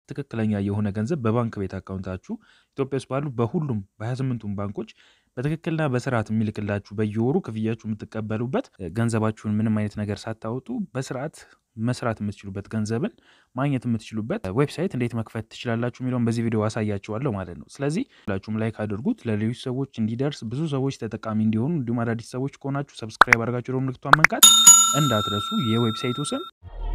ትክክለኛ የሆነ ገንዘብ በባንክ ቤት አካውንታችሁ ኢትዮጵያ ውስጥ ባሉ በሁሉም በ28ቱም ባንኮች በትክክልና በስርዓት የሚልክላችሁ በየወሩ ክፍያችሁ የምትቀበሉበት ገንዘባችሁን ምንም አይነት ነገር ሳታወጡ በስርዓት መስራት የምትችሉበት ገንዘብን ማግኘት የምትችሉበት ዌብሳይት እንዴት መክፈት ትችላላችሁ የሚለውን በዚህ ቪዲዮ አሳያችኋለሁ ማለት ነው። ስለዚህ ሁላችሁም ላይክ አድርጉት ለሌሎች ሰዎች እንዲደርስ ብዙ ሰዎች ተጠቃሚ እንዲሆኑ፣ እንዲሁም አዳዲስ ሰዎች ከሆናችሁ ሰብስክራይብ አድርጋችሁ ደግሞ ምልክቷን መንካት እንዳትረሱ። የዌብሳይቱ ስም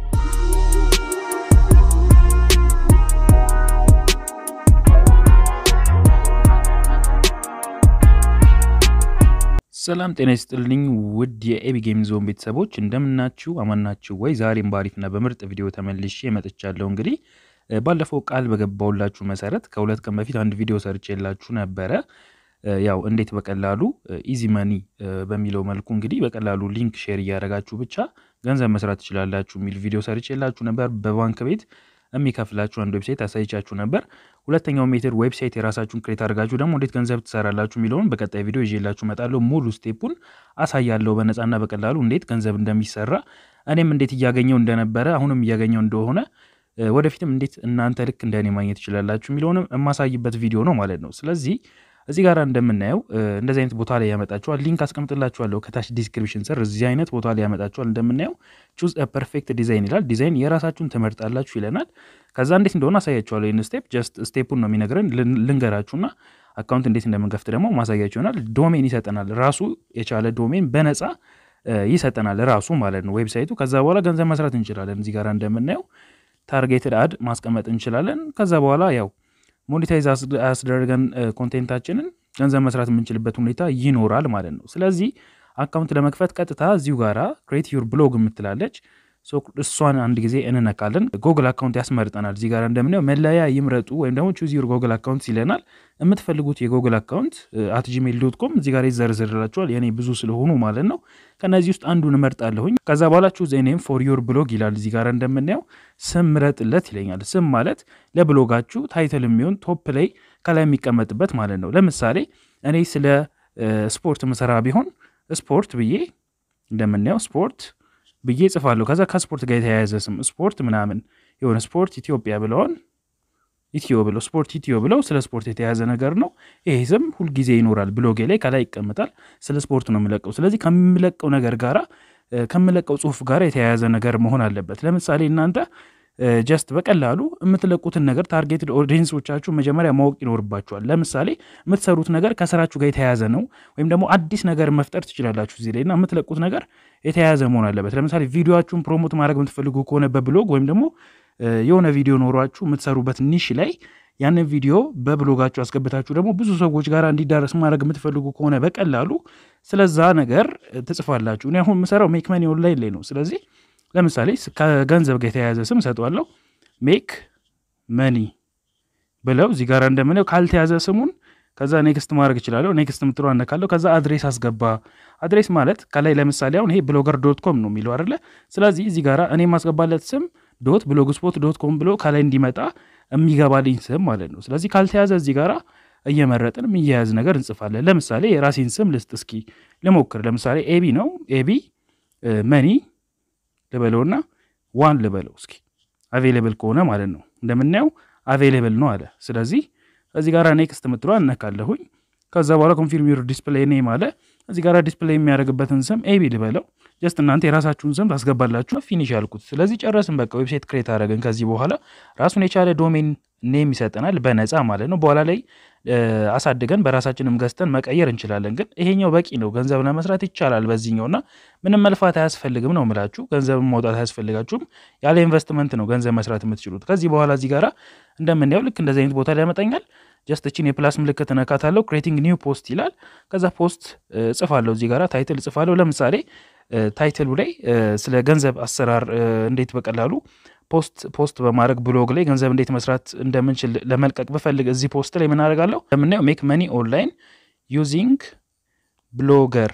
ሰላም ጤና ይስጥልኝ ውድ የኤቢ ጌም ዞን ቤተሰቦች እንደምናችሁ አማናችሁ ወይ? ዛሬም በአሪፍና በምርጥ ቪዲዮ ተመልሼ መጥቻለሁ። እንግዲህ ባለፈው ቃል በገባውላችሁ መሰረት ከሁለት ቀን በፊት አንድ ቪዲዮ ሰርቼላችሁ ነበረ። ያው እንዴት በቀላሉ ኢዚ መኒ በሚለው መልኩ እንግዲህ በቀላሉ ሊንክ ሼር እያደረጋችሁ ብቻ ገንዘብ መስራት ትችላላችሁ የሚል ቪዲዮ ሰርቼላችሁ ነበር። በባንክ ቤት የሚከፍላችሁ አንድ ዌብሳይት አሳይቻችሁ ነበር። ሁለተኛው ሜትር ዌብሳይት የራሳችሁን ክሬት አድርጋችሁ ደግሞ እንዴት ገንዘብ ትሰራላችሁ የሚለውን በቀጣይ ቪዲዮ ይዤላችሁ እመጣለሁ። ሙሉ ስቴፑን አሳያለሁ በነፃና በቀላሉ እንዴት ገንዘብ እንደሚሰራ እኔም እንዴት እያገኘው እንደነበረ አሁንም እያገኘው እንደሆነ ወደፊትም እንዴት እናንተ ልክ እንደኔ ማግኘት ትችላላችሁ የሚለውንም የማሳይበት ቪዲዮ ነው ማለት ነው። ስለዚህ እዚህ ጋር እንደምናየው እንደዚህ አይነት ቦታ ላይ ያመጣችኋል። ሊንክ አስቀምጥላችኋለሁ ከታች ዲስክሪፕሽን ስር እዚህ አይነት ቦታ ላይ ያመጣችኋል። እንደምናየው ቹዝ ፐርፌክት ዲዛይን ይላል። ዲዛይን የራሳችሁን ትመርጣላችሁ ይለናል። ከዛ እንዴት እንደሆነ አሳያችኋለሁ። ይህን ስቴፕ ጀስት ስቴፑን ነው የሚነግረን። ልንገራችሁና አካውንት እንዴት እንደምንከፍት ደግሞ ማሳያችሁ ይሆናል። ዶሜን ይሰጠናል። ራሱ የቻለ ዶሜን በነፃ ይሰጠናል ራሱ ማለት ነው ዌብሳይቱ። ከዛ በኋላ ገንዘብ መስራት እንችላለን። እዚህ ጋር እንደምናየው ታርጌትድ አድ ማስቀመጥ እንችላለን። ከዛ በኋላ ያው ሞኔታይዝ አስደረገን ኮንቴንታችንን ገንዘብ መስራት የምንችልበት ሁኔታ ይኖራል ማለት ነው። ስለዚህ አካውንት ለመክፈት ቀጥታ እዚሁ ጋራ ክሬት ዩር ብሎግ የምትላለች እሷን አንድ ጊዜ እንነካለን። ጎግል አካውንት ያስመርጠናል። እዚህ ጋር እንደምናየው መለያ ይምረጡ ወይም ደግሞ ቹዝ ዩር ጎግል አካውንት ይለናል። የምትፈልጉት የጎግል አካውንት አት ጂሜል ዶት ኮም እዚህ ጋር ይዘርዝርላችኋል። የኔ ብዙ ስለሆኑ ማለት ነው። ከነዚህ ውስጥ አንዱን እመርጣለሁኝ። ከዛ በኋላ ቹዝ ኔም ፎር ዩር ብሎግ ይላል። እዚህ ጋር እንደምናየው ስም ምረጥለት ይለኛል። ስም ማለት ለብሎጋችሁ ታይትል የሚሆን ቶፕ ላይ ከላይ የሚቀመጥበት ማለት ነው። ለምሳሌ እኔ ስለ ስፖርት ምሰራ ቢሆን ስፖርት ብዬ እንደምናየው ስፖርት ብዬ ጽፋለሁ። ከዛ ከስፖርት ጋር የተያያዘ ስም ስፖርት ምናምን የሆነ ስፖርት ኢትዮጵያ ብለውን ኢትዮ ብለው ስፖርት ኢትዮ ብለው ስለ ስፖርት የተያዘ ነገር ነው። ይሄ ስም ሁልጊዜ ይኖራል ብሎጌ ላይ ከላይ ይቀመጣል። ስለ ስፖርት ነው የምለቀው። ስለዚህ ከምለቀው ነገር ጋራ ከምለቀው ጽሁፍ ጋር የተያያዘ ነገር መሆን አለበት። ለምሳሌ እናንተ ጀስት በቀላሉ የምትለቁትን ነገር ታርጌትድ ኦዲየንሶቻችሁ መጀመሪያ ማወቅ ይኖርባችኋል። ለምሳሌ የምትሰሩት ነገር ከስራችሁ ጋር የተያያዘ ነው፣ ወይም ደግሞ አዲስ ነገር መፍጠር ትችላላችሁ እዚህ ላይ እና የምትለቁት ነገር የተያያዘ መሆን አለበት። ለምሳሌ ቪዲዮችሁን ፕሮሞት ማድረግ የምትፈልጉ ከሆነ በብሎግ ወይም ደግሞ የሆነ ቪዲዮ ኖሯችሁ የምትሰሩበት ኒሽ ላይ ያንን ቪዲዮ በብሎጋችሁ አስገብታችሁ ደግሞ ብዙ ሰዎች ጋር እንዲዳረስ ማድረግ የምትፈልጉ ከሆነ በቀላሉ ስለዛ ነገር ትጽፋላችሁ። እኔ አሁን የምሰራው ሜክ መኒ ኦንላይን ላይ ነው። ስለዚህ ለምሳሌ ከገንዘብ ጋር የተያያዘ ስም ሰጠዋለሁ። ሜክ መኒ ብለው እዚህ ጋር እንደምናየው ካልተያዘ ስሙን ከዛ ኔክስት ማድረግ እችላለሁ። ኔክስት ምትሎ አነካለሁ። ከዛ አድሬስ አስገባ። አድሬስ ማለት ከላይ ለምሳሌ አሁን ይሄ ብሎገር ዶት ኮም ነው የሚለው አይደለ? ስለዚህ እዚህ ጋር እኔ የማስገባለት ስም ዶት ብሎግ ስፖት ዶት ኮም ብሎ ከላይ እንዲመጣ የሚገባልኝ ስም ማለት ነው። ስለዚህ ካልተያዘ እዚህ ጋር እየመረጥን የሚያያዝ ነገር እንጽፋለን። ለምሳሌ የራሴን ስም ልስጥ እስኪ ልሞክር። ለምሳሌ ኤቢ ነው ኤቢ መኒ ልበለውና ዋን ልበለው እስኪ አቬሌብል ከሆነ ማለት ነው። እንደምናየው አቬሌብል ነው አለ። ስለዚህ እዚህ ጋር ኔክስት ምትሏ እነካለሁኝ። ከዛ በኋላ ኮንፊርም ዩር ዲስፕሌይ ኔም አለ። እዚህ ጋር ዲስፕሌይ የሚያደርግበትን ስም ኤቢ ልበለው። ጀስት እናንተ የራሳችሁን ስም ታስገባላችሁ። ፊኒሽ ያልኩት። ስለዚህ ጨረስን። በቃ ዌብሳይት ክሬት አደረግን። ከዚህ በኋላ ራሱን የቻለ ዶሜን ኔም ይሰጠናል በነፃ ማለት ነው። በኋላ ላይ አሳድገን በራሳችንም ገዝተን መቀየር እንችላለን። ግን ይሄኛው በቂ ነው። ገንዘብ ለመስራት ይቻላል በዚህኛውና ምንም መልፋት አያስፈልግም ነው ምላችሁ። ገንዘብ ማውጣት አያስፈልጋችሁም። ያለ ኢንቨስትመንት ነው ገንዘብ መስራት የምትችሉት። ከዚህ በኋላ እዚህ ጋራ እንደምናየው ልክ እንደዚህ አይነት ቦታ ላይ ያመጣኛል። ጀስት እችን የፕላስ ምልክት እነካታለሁ። ክሬቲንግ ኒው ፖስት ይላል። ከዛ ፖስት እጽፋለሁ። እዚህ ጋራ ታይትል እጽፋለሁ። ለምሳሌ ታይትሉ ላይ ስለ ገንዘብ አሰራር እንዴት በቀላሉ ፖስት ፖስት በማድረግ ብሎግ ላይ ገንዘብ እንዴት መስራት እንደምንችል ለመልቀቅ ብፈልግ እዚህ ፖስት ላይ ምን አደርጋለሁ? እንደምናየው ሜክ መኒ ኦንላይን ዩዚንግ ብሎገር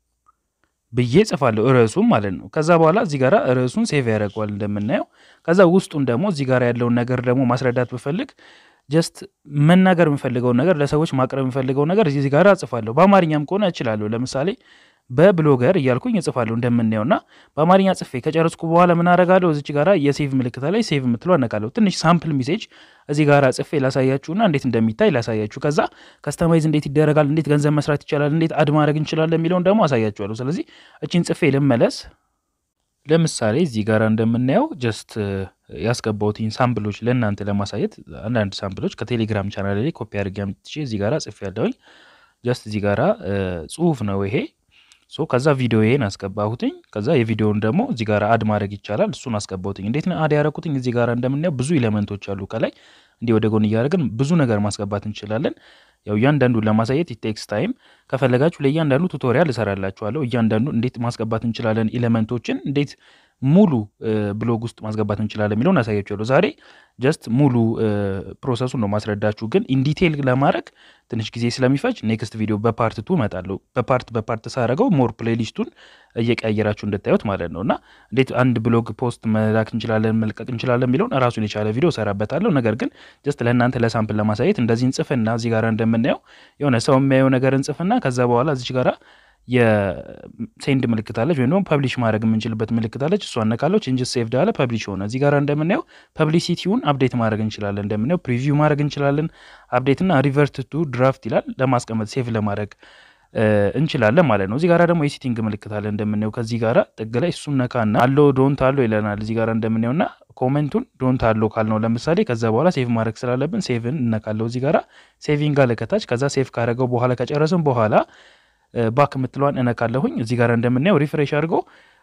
ብዬ ጽፋለሁ ርዕሱም ማለት ነው። ከዛ በኋላ እዚህ ጋር ርዕሱን ሴቭ ያደርገዋል እንደምናየው። ከዛ ውስጡን ደግሞ እዚህ ጋር ያለውን ነገር ደግሞ ማስረዳት ብፈልግ ጀስት መናገር የምፈልገውን ነገር ለሰዎች ማቅረብ የምፈልገው ነገር እዚህ ጋር እጽፋለሁ። በአማርኛም ከሆነ እችላለሁ። ለምሳሌ በብሎገር እያልኩኝ እጽፋለሁ እንደምናየው እና በአማርኛ ጽፌ ከጨረስኩ በኋላ ምን አደርጋለሁ? እዚች ጋራ የሴቭ ምልክት ላይ ሴቭ የምትለው አነካለሁ። ትንሽ ሳምፕል ሜሴጅ እዚህ ጋራ ጽፌ ላሳያችሁና እንዴት እንደሚታይ ላሳያችሁ። ከዛ ከስተማይዝ እንዴት ይደረጋል፣ እንዴት ገንዘብ መስራት ይቻላል፣ እንዴት አድ ማድረግ እንችላለን የሚለውን ደግሞ አሳያችኋለሁ። ስለዚህ እቺን ጽፌ ልመለስ። ለምሳሌ እዚህ ጋር እንደምናየው ጀስት ያስገባሁትኝ ሳምፕሎች ለእናንተ ለማሳየት አንዳንድ ሳምፕሎች ከቴሌግራም ቻናል ላይ ኮፒ አድርጌ አምጥቼ እዚህ ጋራ ጽፌ ያለሁኝ ጀስት እዚህ ጋራ ጽሁፍ ነው ይሄ ሶ ከዛ ቪዲዮዬን አስገባሁትኝ። ከዛ የቪዲዮውን ደግሞ እዚህ ጋር አድ ማድረግ ይቻላል። እሱን አስገባሁትኝ። እንዴት ነው አድ ያደረኩትኝ? እዚህ ጋር እንደምናየው ብዙ ኤሌመንቶች አሉ። ከላይ እንዲህ ወደ ጎን እያደረግን ብዙ ነገር ማስገባት እንችላለን። ያው እያንዳንዱን ለማሳየት ኢቴክስ ታይም። ከፈለጋችሁ ለእያንዳንዱ ቱቶሪያል እሰራላችኋለሁ። እያንዳንዱ እንዴት ማስገባት እንችላለን፣ ኤሌመንቶችን እንዴት ሙሉ ብሎግ ውስጥ ማስገባት እንችላለን የሚለውን አሳያችኋለሁ። ዛሬ ጀስት ሙሉ ፕሮሰሱን ነው ማስረዳችሁ፣ ግን ኢንዲቴይል ለማድረግ ትንሽ ጊዜ ስለሚፈጅ ኔክስት ቪዲዮ በፓርት ቱ እመጣለሁ። በፓርት በፓርት ሳረገው ሞር ፕሌሊስቱን እየቀያየራችሁ እንድታዩት ማለት ነው እና እንዴት አንድ ብሎግ ፖስት መላክ እንችላለን መልቀቅ እንችላለን የሚለውን ራሱን የቻለ ቪዲዮ እሰራበታለሁ። ነገር ግን ጀስት ለእናንተ ለሳምፕል ለማሳየት እንደዚህ እንጽፍና እዚህ ጋር እንደምናየው የሆነ ሰው የሚያየው ነገር እንጽፍና ከዛ በኋላ እዚች ጋራ የሴንድ ምልክት አለች ወይም ደግሞ ፐብሊሽ ማድረግ የምንችልበት ምልክት አለች። እሷ ነካለው ቼንጅስ ሴቭድ አለ ፐብሊሽ ሆነ። እዚህ ጋር እንደምናየው ፐብሊሲቲውን አፕዴት ማድረግ እንችላለን። እንደምናየው ፕሪቪው ማድረግ እንችላለን። አፕዴትና ሪቨርት ቱ ድራፍት ይላል ለማስቀመጥ ሴቭ ለማድረግ እንችላለን ማለት ነው። እዚህ ጋራ ደግሞ የሴቲንግ ምልክት አለ እንደምናየው ከዚህ ጋራ ጥግ ላይ እሱን ነካና አለው ዶንት አለው ይለናል። እዚህ ጋራ እንደምናየው እና ኮሜንቱን ዶንት አለው ካልነው ለምሳሌ ከዛ በኋላ ሴቭ ማድረግ ስላለብን ሴቭን እነካለው። እዚህ ጋራ ሴቪንግ አለ ከታች። ከዛ ሴቭ ካደረገው በኋላ ከጨረስን በኋላ ባክ የምትለዋን እነካለሁኝ። እዚህ ጋር እንደምናየው ሪፍሬሽ አድርጎ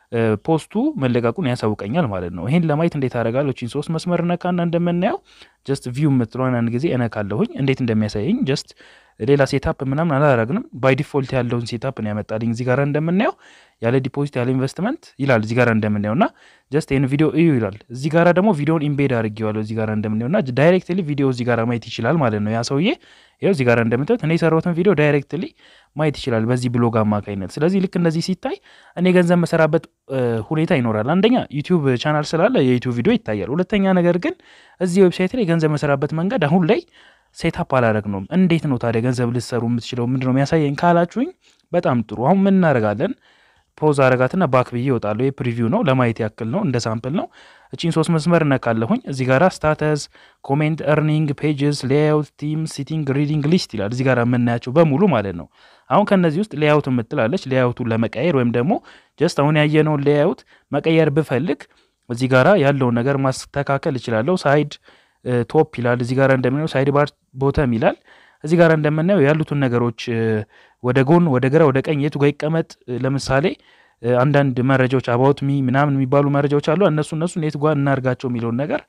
ፖስቱ መለቀቁን ያሳውቀኛል ማለት ነው። ይሄን ለማየት እንዴት አደርጋለሁ? እቺን ሶስት መስመር እነካና እንደምናየው ጀስት ቪው የምትለዋን አንድ ጊዜ እነካለሁኝ። እንዴት እንደሚያሳየኝ ጀስት ሌላ ሴታፕ ምናምን አላደረግንም። ባይ ዲፎልት ያለውን ሴታፕ ነው ያመጣልኝ። እዚህ ጋር እንደምናየው ያለ ዲፖዚት ያለ ኢንቨስትመንት ይላል። እዚህ ጋር እንደምናየው እና ጀስት ይህን ቪዲዮ እዩ ይላል። እዚህ ጋር ደግሞ ቪዲዮን ኢምቤድ አድርጌዋለሁ። እዚህ ጋር እንደምናየው እና ዳይሬክትሊ ቪዲዮ እዚህ ጋር ማየት ይችላል ማለት ነው ያ ሰውዬ። ይኸው እዚህ ጋር እንደምታዩት እኔ የሰራሁትን ቪዲዮ ዳይሬክትሊ ማየት ይችላል በዚህ ብሎግ አማካኝነት። ስለዚህ ልክ እንደዚህ ሲታይ እኔ ገንዘብ መሰራበት ሁኔታ ይኖራል። አንደኛ ዩቲዩብ ቻናል ስላለ የዩቲዩብ ቪዲዮ ይታያል። ሁለተኛ ነገር ግን እዚህ ዌብሳይት ላይ ገንዘብ መሰራበት መንገድ አሁን ላይ ሴታፕ አላደረግ ነው። እንዴት ነው ታዲያ ገንዘብ ልትሰሩ የምትችለው ምንድን ነው የሚያሳየኝ ካላችሁኝ፣ በጣም ጥሩ። አሁን ምን እናደርጋለን? ፖዝ አረጋትና ባክ ብዬ እወጣለሁ። ይህ ፕሪቪው ነው ለማየት ያክል ነው፣ እንደ ሳምፕል ነው። እቺን ሶስት መስመር እነካለሁኝ። እዚህ ጋራ ስታተስ፣ ኮሜንት፣ ኤርኒንግ፣ ፔጅስ፣ ሌአውት፣ ቲም፣ ሲቲንግ፣ ሪዲንግ ሊስት ይላል። እዚህ ጋር የምናያቸው በሙሉ ማለት ነው። አሁን ከእነዚህ ውስጥ ሌአውት የምትላለች ሌአውቱን ለመቀየር ወይም ደግሞ ጀስት አሁን ያየነውን ሌአውት መቀየር ብፈልግ እዚህ ጋራ ያለውን ነገር ማስተካከል እችላለሁ። ሳይድ ቶፕ ይላል። እዚህ ጋር እንደምናየው ሳይድ ባር ቦተም ይላል። እዚህ ጋር እንደምናየው ያሉትን ነገሮች ወደ ጎን፣ ወደ ግራ፣ ወደ ቀኝ የቱ ጋር ይቀመጥ ለምሳሌ አንዳንድ መረጃዎች አባውት ሚ ምናምን የሚባሉ መረጃዎች አሉ። እነሱ እነሱን የት ጓ እናርጋቸው የሚለውን ነገር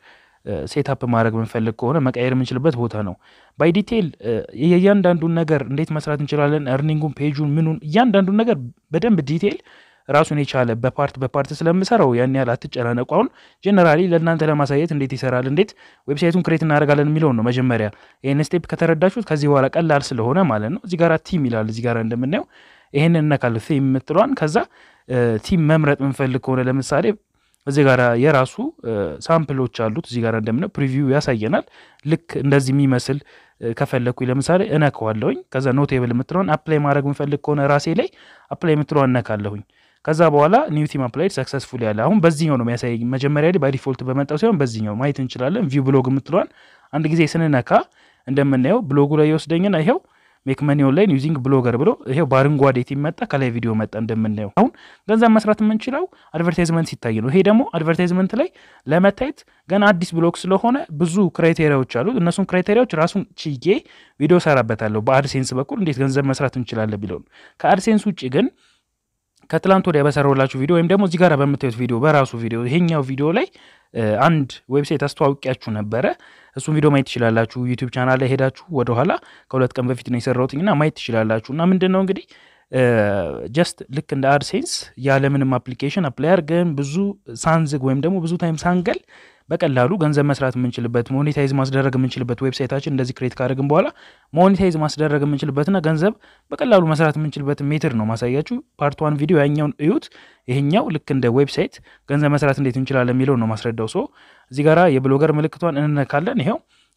ሴታፕ ማድረግ የምንፈልግ ከሆነ መቀየር የምንችልበት ቦታ ነው። ባይ ዲቴይል የእያንዳንዱን ነገር እንዴት መስራት እንችላለን፣ እርኒንጉን፣ ፔጁን፣ ምኑን እያንዳንዱን ነገር በደንብ ዲቴይል ራሱን የቻለ በፓርት በፓርት ስለምሰራው ያን ያህል አትጨናነቁ። አሁን ጀነራሊ ለእናንተ ለማሳየት እንዴት ይሰራል፣ እንዴት ዌብሳይቱን ክሬት እናደርጋለን የሚለውን ነው መጀመሪያ። ይህን ስቴፕ ከተረዳችሁት ከዚህ በኋላ ቀላል ስለሆነ ማለት ነው። እዚህ ጋር ቲም ይላል። እዚህ ጋር እንደምናየው ይህንን እነካል ቲም የምትለዋን ከዛ ቲም መምረጥ የምንፈልግ ከሆነ ለምሳሌ እዚህ ጋር የራሱ ሳምፕሎች አሉት። እዚህ ጋር እንደምናየው ፕሪቪው ያሳየናል። ልክ እንደዚህ የሚመስል ከፈለግኩኝ ለምሳሌ እነካዋለሁኝ። ከዛ ኖቴብል የምትለውን አፕላይ ማድረግ የምፈልግ ከሆነ ራሴ ላይ አፕላይ የምትለዋን እነካለሁኝ። ከዛ በኋላ ኒው ቲም አፕላይድ ሰክሰስፉል ያለ አሁን በዚህኛው ነው የሚያሳየኝ። መጀመሪያ ላይ ባይዲፎልት በመጣው ሲሆን በዚህኛው ማየት እንችላለን። ቪው ብሎግ የምትለዋን አንድ ጊዜ ስንነካ እንደምናየው ብሎጉ ላይ የወስደኝና ይኸው ሜክ መኒ ኦንላይን ዩዚንግ ብሎገር ብሎ ይሄው በአረንጓዴ ቲም መጣ። ከላይ ቪዲዮ መጣ። እንደምናየው አሁን ገንዘብ መስራት የምንችለው አድቨርታይዝመንት ሲታይ ነው። ይሄ ደግሞ አድቨርታይዝመንት ላይ ለመታየት ገና አዲስ ብሎግ ስለሆነ ብዙ ክራይቴሪያዎች አሉት። እነሱን ክራይቴሪያዎች ራሱን ችዬ ቪዲዮ ሰራበታለሁ። በአድሴንስ በኩል እንዴት ገንዘብ መስራት እንችላለን ቢለውን ከአድሴንስ ውጭ ግን ከትላንት ወዲያ በሰራሁላችሁ ቪዲዮ ወይም ደግሞ እዚህ ጋር በምታዩት ቪዲዮ በራሱ ቪዲዮ ይሄኛው ቪዲዮ ላይ አንድ ዌብሳይት አስተዋውቂያችሁ ነበረ። እሱን ቪዲዮ ማየት ትችላላችሁ። ዩቲዩብ ቻናል ላይ ሄዳችሁ ወደኋላ ከሁለት ቀን በፊት ነው የሰራሁትኝና ማየት ትችላላችሁ። እና ምንድን ነው እንግዲህ ጀስት ልክ እንደ አድሴንስ ያለምንም አፕሊኬሽን አፕላይ አድርገን ብዙ ሳንዝግ ወይም ደግሞ ብዙ ታይም ሳንገል በቀላሉ ገንዘብ መስራት የምንችልበት ሞኔታይዝ ማስደረግ የምንችልበት ዌብሳይታችን እንደዚህ ክሬት ካደረግን በኋላ ሞኔታይዝ ማስደረግ የምንችልበትና ገንዘብ በቀላሉ መስራት የምንችልበት ሜትር ነው ማሳያችሁ። ፓርት ዋን ቪዲዮ ያኛውን እዩት። ይሄኛው ልክ እንደ ዌብሳይት ገንዘብ መስራት እንዴት እንችላለን የሚለው ነው ማስረዳው። ሶ እዚህ ጋራ የብሎገር ምልክቷን እንነካለን። ይኸው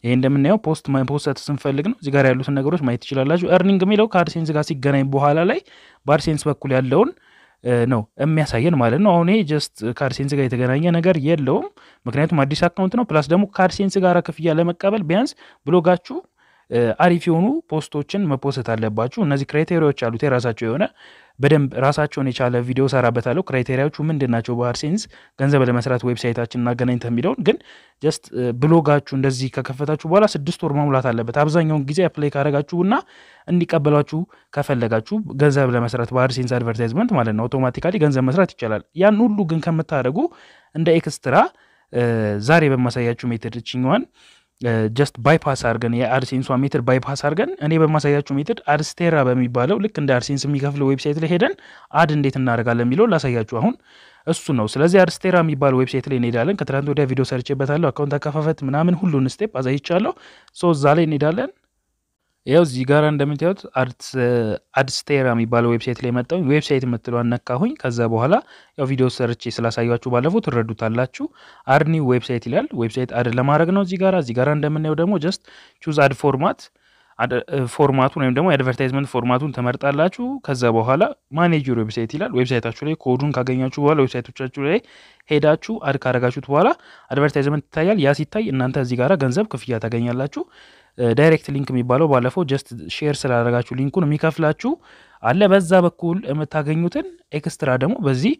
ይሄ እንደምናየው ፖስት ፖስት ስንፈልግ ነው እዚህ ጋር ያሉትን ነገሮች ማየት ትችላላችሁ። ኤርኒንግ የሚለው ከአድሴንስ ጋር ሲገናኝ በኋላ ላይ በአድሴንስ በኩል ያለውን ነው የሚያሳየን ማለት ነው። አሁን ይሄ ጀስት ከአድሴንስ ጋር የተገናኘ ነገር የለውም፣ ምክንያቱም አዲስ አካውንት ነው። ፕላስ ደግሞ ከአድሴንስ ጋር ክፍያ ለመቀበል ቢያንስ ብሎጋችሁ አሪፍ የሆኑ ፖስቶችን መፖሰት አለባችሁ። እነዚህ ክራይቴሪያዎች አሉት የራሳቸው የሆነ በደንብ ራሳቸውን የቻለ ቪዲዮ ሰራበታለሁ። ክራይቴሪያዎቹ ምንድን ናቸው በአድሴንስ ገንዘብ ለመስራት ዌብሳይታችን እናገናኝተ የሚለውን ግን ጀስት ብሎጋችሁ እንደዚህ ከከፈታችሁ በኋላ ስድስት ወር መሙላት አለበት። አብዛኛውን ጊዜ አፕላይ ካረጋችሁና እንዲቀበሏችሁ ከፈለጋችሁ ገንዘብ ለመስራት በአድሴንስ አድቨርታይዝመንት ማለት ነው አውቶማቲካሊ ገንዘብ መስራት ይቻላል። ያን ሁሉ ግን ከምታደርጉ እንደ ኤክስትራ ዛሬ በማሳያችሁ ሜትድ ችኛዋን ጀስት ባይፓስ አድርገን የአድሴንሷ ሜትድ ባይፓስ አድርገን እኔ በማሳያችሁ ሜትድ አድስቴራ በሚባለው ልክ እንደ አድሴንስ የሚከፍለው ዌብሳይት ላይ ሄደን አድ እንዴት እናደርጋለን የሚለው ላሳያችሁ አሁን እሱ ነው። ስለዚህ አድስቴራ የሚባለው ዌብሳይት ላይ እንሄዳለን። ከትናንት ወዲያ ቪዲዮ ሰርቼበታለሁ። አካውንት አከፋፈት ምናምን ሁሉን ስቴፕ አሳይቻለሁ። ሶ እዛ ላይ እንሄዳለን። ያው እዚህ ጋር እንደምታዩት አድስቴራ የሚባለው ዌብሳይት ላይ መጣሁ። ዌብሳይት የምትለዋን ነካሁኝ። ከዛ በኋላ ያው ቪዲዮ ሰርቼ ስላሳያችሁ ባለፈው ትረዱታላችሁ። አድ ኒው ዌብሳይት ይላል። ዌብሳይት አድ ለማድረግ ነው እዚህ ጋር እዚህ ጋር እንደምናየው ደግሞ ጀስት ቹዝ አድ ፎርማት ፎርማቱን ወይም ደግሞ የአድቨርታይዝመንት ፎርማቱን ትመርጣላችሁ። ከዛ በኋላ ማኔጅ ዩር ዌብሳይት ይላል። ዌብሳይታችሁ ላይ ኮዱን ካገኛችሁ በኋላ ዌብሳይቶቻችሁ ላይ ሄዳችሁ አድ ካረጋችሁት በኋላ አድቨርታይዝመንት ይታያል። ያ ሲታይ እናንተ እዚህ ጋር ገንዘብ ክፍያ ታገኛላችሁ። ዳይሬክት ሊንክ የሚባለው ባለፈው ጀስት ሼር ስላደረጋችሁ ሊንኩን የሚከፍላችሁ አለ። በዛ በኩል የምታገኙትን ኤክስትራ ደግሞ በዚህ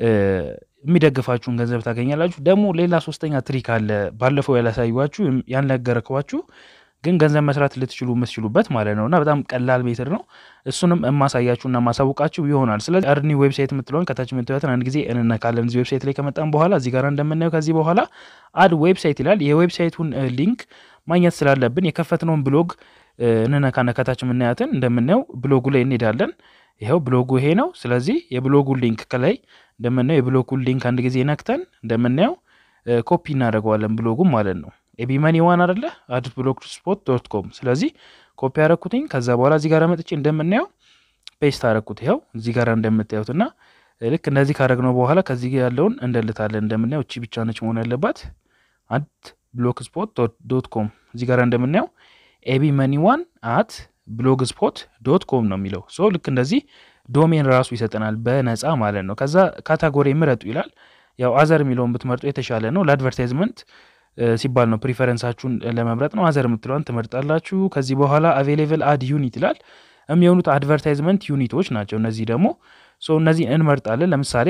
የሚደግፋችሁን ገንዘብ ታገኛላችሁ። ደግሞ ሌላ ሶስተኛ ትሪክ አለ ባለፈው ያላሳዩችሁ ያልነገረኳችሁ ግን ገንዘብ መስራት ልትችሉ የምትችሉበት ማለት ነው እና በጣም ቀላል ሜትር ነው። እሱንም የማሳያችሁና የማሳውቃችሁ ይሆናል። ስለዚህ አርኒ ዌብሳይት የምትለውን ከታች የምትያትን አንድ ጊዜ እንነካለን። እዚህ ዌብሳይት ላይ ከመጣን በኋላ እዚህ ጋር እንደምናየው ከዚህ በኋላ አድ ዌብሳይት ይላል። የዌብሳይቱን ሊንክ ማግኘት ስላለብን የከፈትነውን ብሎግ እንነካና ከታች የምናያትን እንደምናየው ብሎጉ ላይ እንሄዳለን። ይኸው ብሎጉ ይሄ ነው። ስለዚህ የብሎጉን ሊንክ ከላይ እንደምናየው የብሎጉን ሊንክ አንድ ጊዜ ነክተን እንደምናየው ኮፒ እናደርገዋለን ብሎጉም ማለት ነው። ኤቢ መኒ ዋን አደለ አድ ብሎግ ስፖት ዶት ኮም። ስለዚህ ኮፒ ያረኩትኝ ከዛ በኋላ እዚህ ጋር መጥቼ እንደምናየው ፔስት አረኩት። ይኸው እዚህ ጋር እንደምታዩት እና ልክ እንደዚህ ካረግነው በኋላ ከዚህ ያለውን እንደልታለን። እንደምናየው እቺ ብቻ ነች መሆን ያለባት አድ ብሎግ ስፖት ዶት ኮም። እዚህ ጋር እንደምናየው ኤቢ መኒ ዋን አት ብሎግ ስፖት ዶት ኮም ነው የሚለው። ሶ ልክ እንደዚህ ዶሜን ራሱ ይሰጠናል በነፃ ማለት ነው። ከዛ ካታጎሪ ምረጡ ይላል። ያው አዘር የሚለውን ብትመርጡ የተሻለ ነው ለአድቨርታይዝመንት ሲባል ነው ፕሪፈረንሳችሁን ለመምረጥ ነው። አዘር የምትለዋን ትመርጣላችሁ። ከዚህ በኋላ አቬሌብል አድ ዩኒት ይላል። የሚሆኑት አድቨርታይዝመንት ዩኒቶች ናቸው። እነዚህ ደግሞ ሶ እነዚህ እንመርጣለን። ለምሳሌ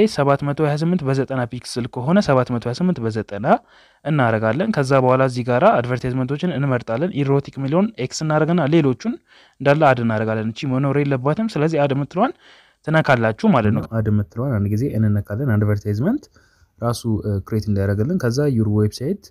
728 በ90 ፒክስል ከሆነ 728 በ90 እናረጋለን። ከዛ በኋላ እዚህ ጋራ አድቨርታይዝመንቶችን እንመርጣለን። ኢሮቲክ የሚለውን ኤክስ እናደረግና ሌሎቹን እንዳለ አድ እናደረጋለን። እቺ መኖር የለባትም። ስለዚህ አድ የምትለዋን ትነካላችሁ ማለት ነው። አድ የምትለዋን አንድ ጊዜ እንነካለን። አድቨርታይዝመንት ራሱ ክሬት እንዲያደርግልን ከዛ ዩር ዌብሳይት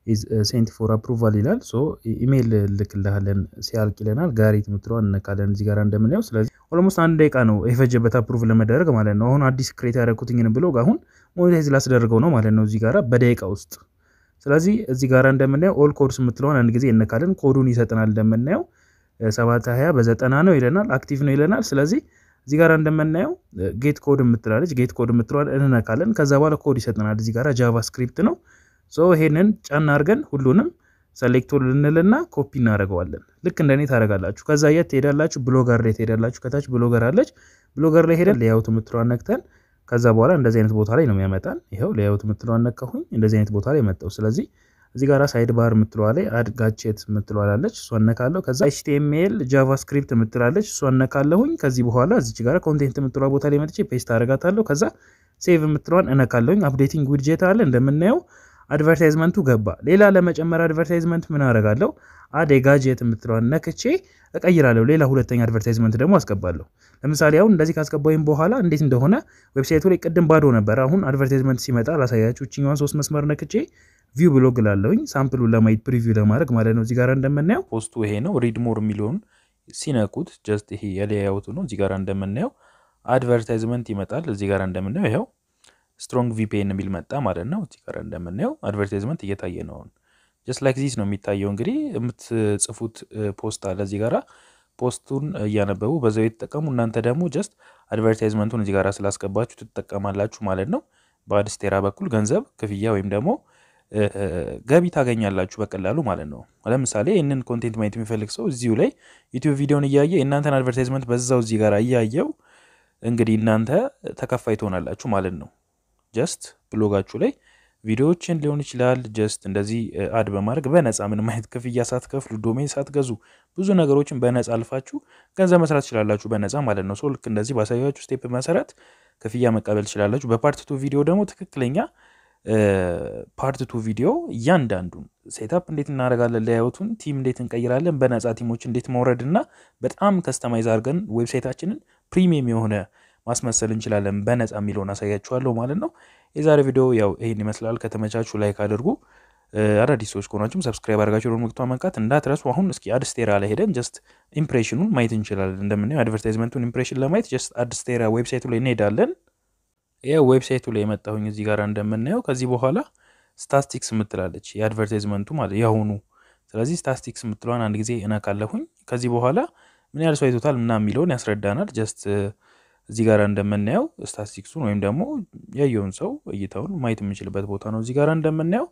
ሴንት ፎር አፕሩቫል ይላል። ሶ ኢሜይል ልክልሃለን ሲያልቅ ይለናል። ጋሪት የምትለዋን እነካለን እዚህ ጋር እንደምናየው። ስለዚህ ኦልሞስት አንድ ደቂቃ ነው የፈጀበት አፕሩቭ ለመደረግ ማለት ነው። አሁን አዲስ ክሬት ያደረግኩትኝን ብሎግ አሁን ሞኔታይዝ ላስደርገው ነው ማለት ነው እዚህ ጋራ በደቂቃ ውስጥ። ስለዚህ እዚህ ጋር እንደምናየው ኦል ኮድስ የምትለዋን አንድ ጊዜ እነካለን። ኮዱን ይሰጠናል። እንደምናየው ሰባት ሀያ በዘጠና ነው ይለናል። አክቲቭ ነው ይለናል። ስለዚህ እዚህ ጋር እንደምናየው ጌት ኮድ የምትላለች ጌት ኮድ የምትለዋን እንነካለን። ከዛ በኋላ ኮድ ይሰጠናል። እዚህ ጋር ጃቫስክሪፕት ነው። ሶ ይሄንን ጫና አድርገን ሁሉንም ሰሌክቶ ልንልና ኮፒ እናደርገዋለን። ልክ እንደኔ ታደርጋላችሁ። ከዛ የት ትሄዳላችሁ? ብሎገር ላይ ትሄዳላችሁ። ከታች ብሎገር አለች። ብሎገር ላይ ሄደን ሌያውት የምትለዋን ነክተን ከዛ በኋላ እንደዚህ አይነት ቦታ ላይ ነው የሚያመጣን። ይኸው ሌያውት የምትለዋን ነካሁኝ። እንደዚህ አይነት ቦታ ላይ መጣው። ስለዚህ እዚህ ጋር ሳይድ ባር የምትለዋ ላይ አድ ጋቼት የምትለዋላለች እሷን ነካለሁ። ከዛ ኤችቲኤምኤል ጃቫስክሪፕት የምትላለች እሷን ነካለሁኝ። ከዚህ በኋላ እዚች ጋር ኮንቴንት የምትለዋ ቦታ ላይ መጥቼ ፔስት አደርጋታለሁ። ከዛ ሴቭ የምትለዋን እነካለሁኝ። አፕዴቲንግ ዊድጄት አለ እንደምናየው አድቨርታይዝመንቱ ገባ። ሌላ ለመጨመር አድቨርታይዝመንት ምን አደርጋለሁ? አድ የጋጀት የምትለዋን ነክቼ እቀይራለሁ። ሌላ ሁለተኛ አድቨርታይዝመንት ደግሞ አስገባለሁ። ለምሳሌ አሁን እንደዚህ ካስገባሁኝ በኋላ እንዴት እንደሆነ ዌብሳይቱ ላይ ቅድም ባዶ ነበር። አሁን አድቨርታይዝመንት ሲመጣ ላሳያችሁ። እችኛዋን ሶስት መስመር ነክቼ ቪው ብሎግ ላለሁኝ ሳምፕሉን ለማየት ፕሪቪው ለማድረግ ማለት ነው። እዚህ ጋር እንደምናየው ፖስቱ ይሄ ነው። ሪድ ሞር የሚለውን ሲነኩት ጀስት ይሄ የሌያውቱ ነው። እዚህ ጋር እንደምናየው አድቨርታይዝመንት ይመጣል። እዚህ ጋር እንደምናየው ይኸው ስትሮንግ ቪፒኤን የሚል መጣ ማለት ነው። እዚህ ጋር እንደምናየው አድቨርታይዝመንት እየታየ ነው። ጀስት ላይክ ዚስ ነው የሚታየው። እንግዲህ የምትጽፉት ፖስት አለ እዚህ ጋራ ፖስቱን እያነበቡ በዛው የተጠቀሙ እናንተ ደግሞ ጀስት አድቨርታይዝመንቱን እዚህ ጋራ ስላስገባችሁ ትጠቀማላችሁ ማለት ነው። በአድስቴራ በኩል ገንዘብ ክፍያ ወይም ደግሞ ገቢ ታገኛላችሁ በቀላሉ ማለት ነው። ለምሳሌ ይህንን ኮንቴንት ማየት የሚፈልግ ሰው እዚሁ ላይ ዩቲዩብ ቪዲዮን እያየ የእናንተን አድቨርታይዝመንት በዛው እዚህ ጋር እያየው እንግዲህ እናንተ ተከፋይ ትሆናላችሁ ማለት ነው። ጀስት ብሎጋችሁ ላይ ቪዲዮዎችን ሊሆን ይችላል ጀስት እንደዚህ አድ በማድረግ በነፃ ምንም አይነት ክፍያ ሳትከፍሉ ዶሜን ሳትገዙ ብዙ ነገሮችን በነፃ አልፋችሁ ገንዘብ መስራት ትችላላችሁ በነፃ ማለት ነው። ሰው ልክ እንደዚህ ባሳያችሁ ስቴፕ መሰረት ክፍያ መቀበል ትችላላችሁ። በፓርት ቱ ቪዲዮ ደግሞ ትክክለኛ ፓርት ቱ ቪዲዮ እያንዳንዱን ሴታፕ እንዴት እናደርጋለን፣ ሌያውቱን ቲም እንዴት እንቀይራለን፣ በነፃ ቲሞች እንዴት መውረድ እና በጣም ከስተማይዝ አድርገን ዌብሳይታችንን ፕሪሚየም የሆነ ማስመሰል እንችላለን በነፃ የሚለውን አሳያችኋለሁ ማለት ነው። የዛሬ ቪዲዮ ያው ይህን ይመስላል። ከተመቻችሁ ላይክ አድርጉ። አዳዲስ ሰዎች ከሆናችሁም ሰብስክራይብ አድርጋችሁ ደወል ምልክቱን መንካት እንዳትረሱ። አሁን እስኪ አድስቴራ ላይ ሄደን ጀስት ኢምፕሬሽኑን ማየት እንችላለን። እንደምናየው አድቨርታይዝመንቱን ኢምፕሬሽን ለማየት ጀስት አድስቴራ ዌብሳይቱ ላይ እንሄዳለን። ይኸው ዌብሳይቱ ላይ የመጣሁኝ እዚህ ጋር እንደምናየው ከዚህ በኋላ ስታስቲክስ የምትላለች የአድቨርታይዝመንቱ ማለት ያሁኑ። ስለዚህ ስታስቲክስ የምትለዋን አንድ ጊዜ እነካለሁኝ። ከዚህ በኋላ ምን ያህል ሰው አይቶታል ምናምን የሚለውን ያስረዳናል። ጀስት እዚህ ጋር እንደምናየው ስታቲስቲክሱን ወይም ደግሞ ያየውን ሰው እይታውን ማየት የምንችልበት ቦታ ነው። እዚህ ጋር እንደምናየው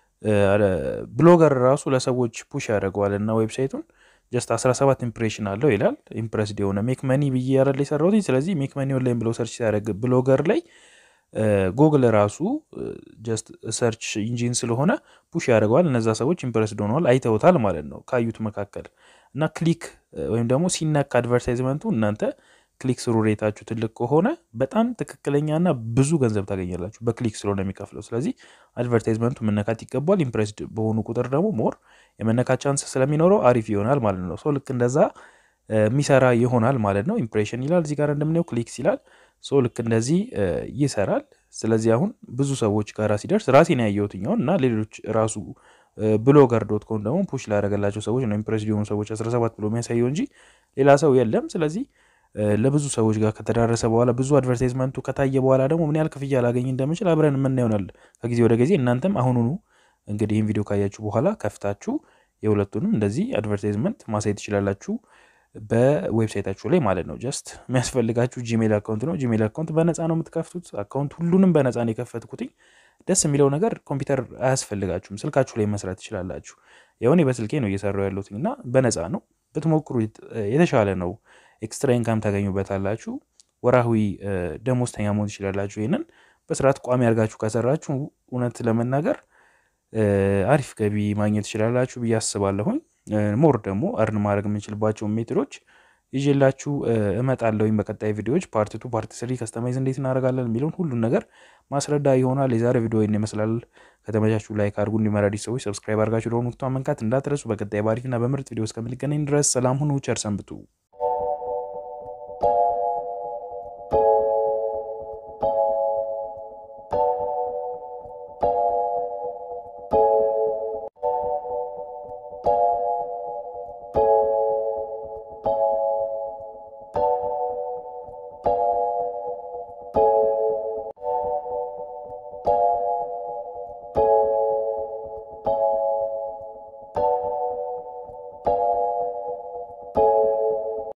ብሎገር ራሱ ለሰዎች ፑሽ ያደርገዋል እና ዌብሳይቱን ጀስት 17 ኢምፕሬሽን አለው ይላል። ኢምፕረስድ የሆነ ሜክ መኒ ብዬ ያረል የሰራሁት። ስለዚህ ሜክ መኒ ኦንላይን ብለው ሰርች ሲያደርግ ብሎገር ላይ ጎግል ራሱ ጀስት ሰርች ኢንጂን ስለሆነ ፑሽ ያደርገዋል። እነዛ ሰዎች ኢምፕረስድ ሆነዋል፣ አይተውታል ማለት ነው ካዩት መካከል እና ክሊክ ወይም ደግሞ ሲነካ አድቨርታይዝመንቱ እናንተ ክሊክ ስሩ ሬታችሁ ትልቅ ከሆነ በጣም ትክክለኛና ብዙ ገንዘብ ታገኛላችሁ በክሊክ ስለሆነ የሚከፍለው። ስለዚህ አድቨርታይዝመንቱ መነካት ይገባል። ኢምፕሬስድ በሆኑ ቁጥር ደግሞ ሞር የመነካት ቻንስ ስለሚኖረው አሪፍ ይሆናል ማለት ነው። ሰው ልክ እንደዛ የሚሰራ ይሆናል ማለት ነው። ኢምፕሬሽን ይላል እዚህ ጋር እንደምናየው ክሊክስ ይላል። ሰው ልክ እንደዚህ ይሰራል። ስለዚህ አሁን ብዙ ሰዎች ጋር ሲደርስ ራሴን ያየሁትኛውን እና ሌሎች ራሱ ብሎገር ዶት ኮም ደግሞ ፑሽ ላደረገላቸው ሰዎች ነው ኢምፕሬስድ የሆኑ ሰዎች 17 ብሎ የሚያሳየው እንጂ ሌላ ሰው የለም። ስለዚህ ለብዙ ሰዎች ጋር ከተዳረሰ በኋላ ብዙ አድቨርታይዝመንቱ ከታየ በኋላ ደግሞ ምን ያህል ክፍያ ላገኝ እንደምችል አብረን የምናየው ይሆናል ከጊዜ ወደ ጊዜ። እናንተም አሁኑኑ እንግዲህ ይህን ቪዲዮ ካያችሁ በኋላ ከፍታችሁ የሁለቱንም እንደዚህ አድቨርታይዝመንት ማሳየት ትችላላችሁ በዌብሳይታችሁ ላይ ማለት ነው። ጀስት የሚያስፈልጋችሁ ጂሜል አካውንት ነው። ጂሜል አካውንት በነፃ ነው የምትከፍቱት። አካውንት ሁሉንም በነፃ ነው የከፈትኩትኝ። ደስ የሚለው ነገር ኮምፒውተር አያስፈልጋችሁም፣ ስልካችሁ ላይ መስራት ትችላላችሁ። የሆኔ በስልኬ ነው እየሰራው ያለሁት እና በነፃ ነው ብትሞክሩ የተሻለ ነው። ኤክስትራ ኢንካም ታገኙበታላችሁ። ወራዊ ደሞዝተኛ መሆን ትችላላችሁ። ይህንን በስርዓት ቋሚ አድርጋችሁ ከሰራችሁ እውነት ለመናገር አሪፍ ገቢ ማግኘት ትችላላችሁ ብዬ አስባለሁኝ። ሞር ደግሞ እርን ማድረግ የምንችልባቸው ሜትዶች ይዤላችሁ እመጣለሁኝ በቀጣይ ቪዲዮዎች ፓርት ቱ ፓርት ስሪ ከስተማይዝ እንዴት እናደርጋለን የሚለውን ሁሉን ነገር ማስረዳ ይሆናል። የዛሬ ቪዲዮ ይህን ይመስላል። ከተመቻችሁ ላይክ አድርጉ። እንዲመራዲ ሰዎች ሰብስክራይብ አድርጋችሁ ደወል ምልክቱን መንካት እንዳትረሱ። በቀጣይ ባሪፍና በምርጥ ቪዲዮ እስከምንገናኝ ድረስ ሰላም ሁኑ፣ ቸር ሰንብቱ።